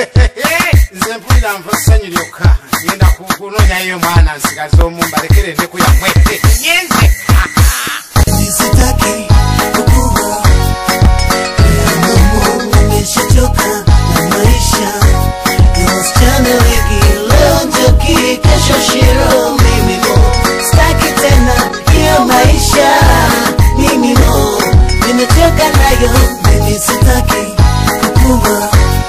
nze mpulira nva ssanyu lyokka ngenda ku- kunoonyayo mwana nsigaze omu mbalekere endeku yammwe nyenze Sitaki kukua Mungu nimeshachoka na maisha ya wasichana wengi leo njoki kesho shiro mimi mo sitaki tena hiyo maisha mimi mo nimechoka nayo mimi sitaki kukua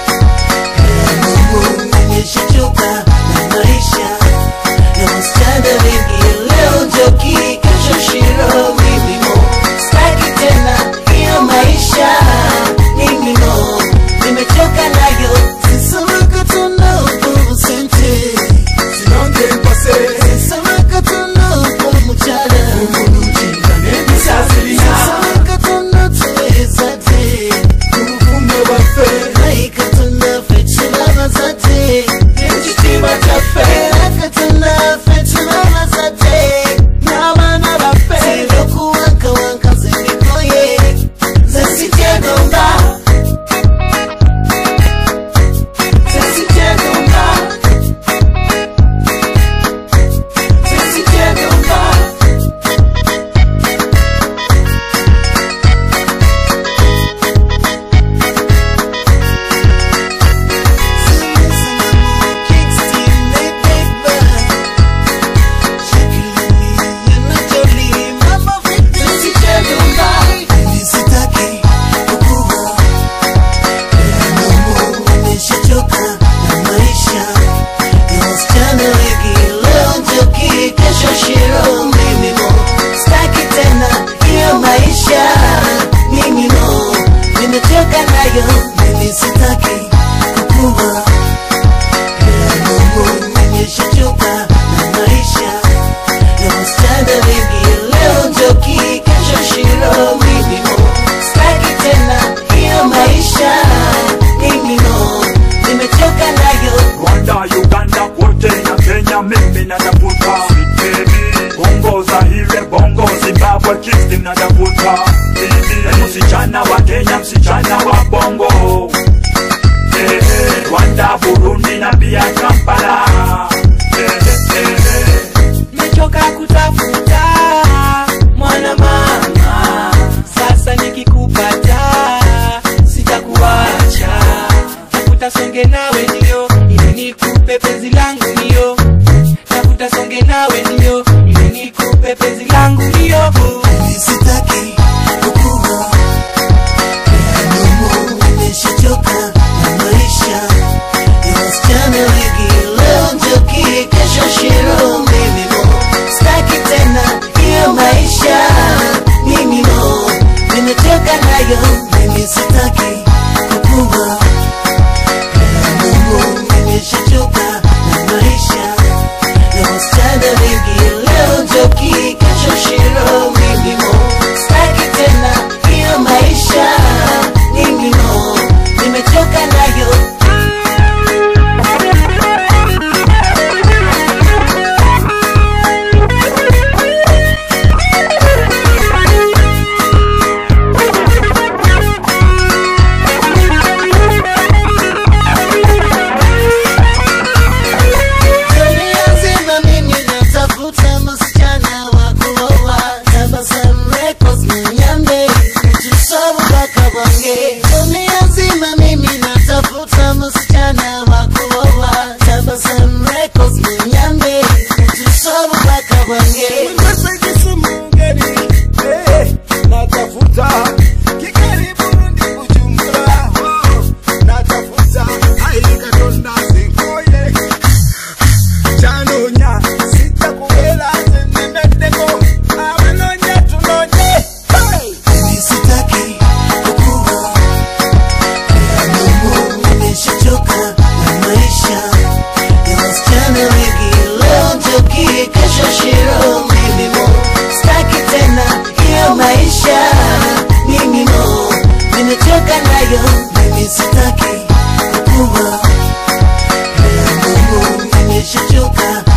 Mungu nimeshachoka na maisha ya wasichana wengi leo njoki kesho shiro mimi mo sitaki tena hiyo maisha mimi mo nimechoka nayo sisamaka tuna upovu sente sinonge mpase sisamaka tuna upovu mchana umunujinga n'ebisazirina sisamaka tuna tuweza te ubuvume bwaffe naika tuna fetulama zate ekitiibwa kyaffe Aka tuna fetulama zate n'abaana baffe Silokuwankawanka zendikoye zesityegonga sesityegonga sesityegonga sesityegonga Shiro mimi mo Staki tena hiyo maisha mimi mo Nimechoka nayo mimi sitaki kukua Mungu nimeshachoka na maisha ya wasichana wengi leo njoki kesho shiro mimi mo Staki tena hiyo maisha mimi mo Nimechoka nayo Rwanda, Uganda, kote na Kenya, mimi natafuta Baby, Bongo, Zaire, Bongo, Zimbabwe, Kingston natafuta Baby, msichana wa Kenya, msichana wa Bongo Eh, eh, Rwanda, Burundi na pia Kampala Eh, eh, eh. mechoka kutafuta mwana mama, sasa nikikupata sitakuacha, tafuta songe nawe ndio ili nikupe penzi langu ndio, tafuta songe nawe ndio ili nikupe penzi langu ndio. Mimi sitaki kukua Mungu nimeshachoka na maisha ya wasichana wengi leo njoki kesho shiro mimi mo Sitaki tena hiyo maisha mimi mo Nimechoka nayo mimi sitaki kukua Mungu nimeshachoka na maisha ya wasichana wengi leo njoki kesho shiro mimi mo Sitaki tena hiyo maisha mimi mo Nimechoka nayo Dunia nzima mimi natafuta msichana wa kuoa Tabasamu Records Mnyambe Mjisobu mpaka Bwange Dunia nzima mimi natafuta msichana wa kuoa Tabasamu Records Mnyambe Mjisobu mpaka Bwange Mwesaidisi mungeri eh, natafuta Kigali Burundi Bujumbura oh, natafuta Haili Katonda zingoye Chanonya sitakuwela zinimendeko Awenonya tunonye hey! Mimi sitaki kukua Mungu nimeshachoka na maisha ya wasichana wengi leo njoki kesho shiro mimi mo Sitaki tena hiyo maisha mimi mo Nimechoka nayo mimi sitaki kukua Mungu nimeshachoka